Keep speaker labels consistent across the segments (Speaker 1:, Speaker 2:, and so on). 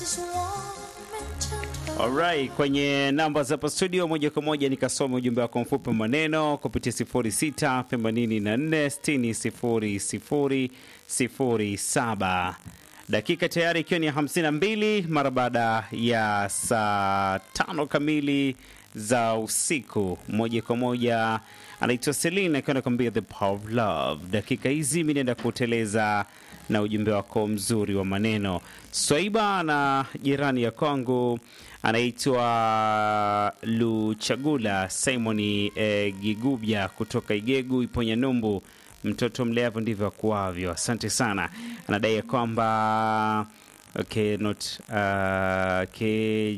Speaker 1: Alright, kwenye namba za hapa studio moja kwa moja nikasoma ujumbe wako mfupi maneno kupitia 06 84 60 00 07. Dakika tayari ikiwa ni 52 mara baada ya saa tano kamili za usiku. Moja kwa moja anaitwa Selina akiwa anakuambia the power of love. Dakika hizi mi naenda kuteleza na ujumbe wako mzuri wa maneno. Swaiba na jirani ya kwangu anaitwa Luchagula Simoni eh, Gigubya kutoka Igegu Iponya Numbu. Mtoto mleavu ndivyo akuavyo. Asante sana. Anadai ya kwamba okay, not, uh, okay,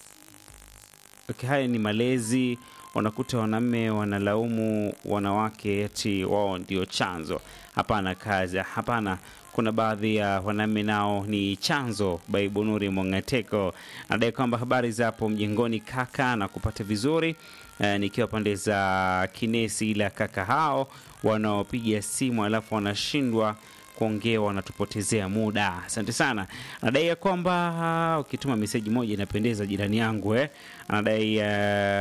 Speaker 1: okay, haya ni malezi. Unakuta wanaume wanalaumu wanawake eti wao ndio chanzo. Hapana kazi, hapana kuna baadhi ya wanaume nao ni chanzo. Baibunuri Mongateko anadai kwamba habari za hapo mjengoni kaka na kupata vizuri e, nikiwa pande za Kinesi, ila kaka hao wanaopiga simu alafu wanashindwa kuongea wanatupotezea muda. Asante sana. Anadai ya kwamba ukituma meseji moja inapendeza, jirani yangu eh. Anadai uh,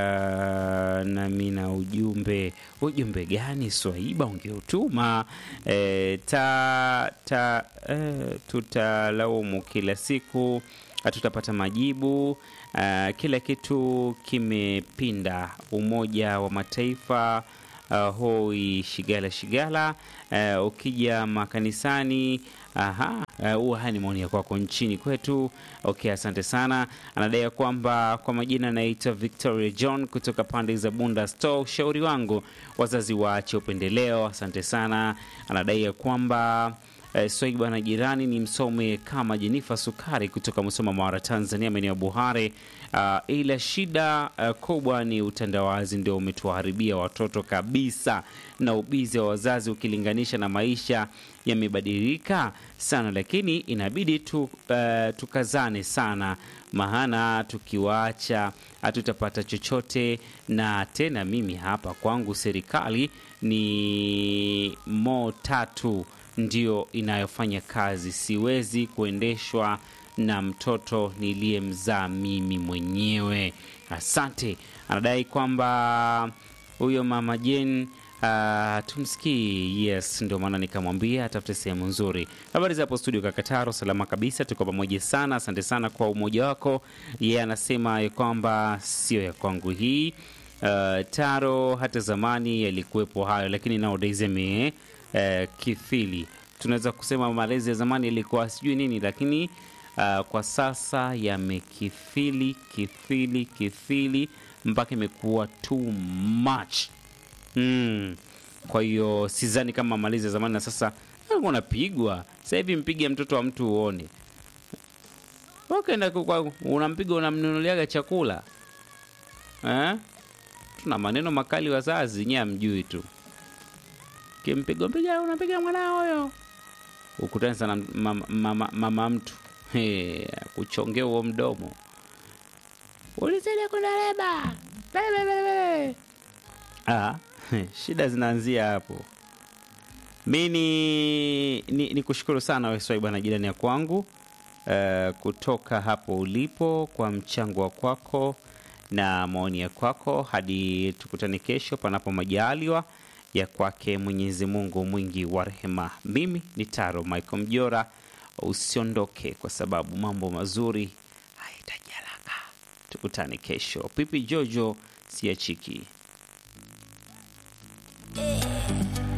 Speaker 1: nami na ujumbe. Ujumbe gani Swaiba ungeutuma? Eh, ta, ta, eh, tutalaumu kila siku, hatutapata majibu. Uh, kila kitu kimepinda. Umoja wa Mataifa Uh, hoi shigala shigala. Uh, ukija makanisani aha, huwa uh, haya ni maoni ya kwako nchini kwetu. Okay, asante sana. Anadai kwamba kwa majina anaitwa Victoria John kutoka pande za Bunda Store. Ushauri wangu wazazi waache upendeleo. Asante sana. Anadai ya kwamba Uh, Swaiba na jirani ni msome kama Jenifa Sukari kutoka Musoma, Mara, Tanzania, maeneo ya Buhare. Uh, ila shida uh, kubwa ni utandawazi ndio umetuharibia watoto kabisa, na ubizi wa wazazi ukilinganisha na maisha yamebadilika sana, lakini inabidi tu, uh, tukazane sana, maana tukiwaacha hatutapata chochote. Na tena mimi hapa kwangu serikali ni mo tatu ndio inayofanya kazi. Siwezi kuendeshwa na mtoto niliyemzaa mimi mwenyewe. Asante. Anadai kwamba huyo mama Jen uh, tumsikii. Yes, ndio maana nikamwambia atafute sehemu nzuri. Habari za hapo studio, Kakataro, salama kabisa, tuko pamoja sana. Asante sana kwa umoja wako. Yeye yeah, anasema ya kwamba sio ya kwangu hii. Uh, Taro hata zamani yalikuwepo hayo, lakini nowadays yame Uh, kithili tunaweza kusema malezi ya zamani yalikuwa sijui nini, lakini uh, kwa sasa yamekithili kithili kithili mpaka imekuwa too much mm. Kwa hiyo sidhani kama malezi ya zamani na sasa unapigwa sasa hivi, mpige mtoto wa mtu uone, ukaenda unampiga unamnunuliaga chakula eh? Tuna maneno makali wazazi, nyie amjui tu kimpigo mpiga unapiga mwanao huyo, ukutani sana mama, mama, mama mtu hey, kuchongea huo mdomo ulisaidia kunaleba ah, shida zinaanzia hapo. Mi ni, ni, ni kushukuru sana Weswai bwana jirani ya kwangu uh, kutoka hapo ulipo kwa mchango wa kwako na maoni ya kwako, hadi tukutane kesho panapo majaliwa ya kwake Mwenyezi Mungu mwingi wa rehema. Mimi ni Taro Michael Mjora, usiondoke kwa sababu mambo mazuri haitajalaka. Tukutane kesho. Pipi Jojo siachiki.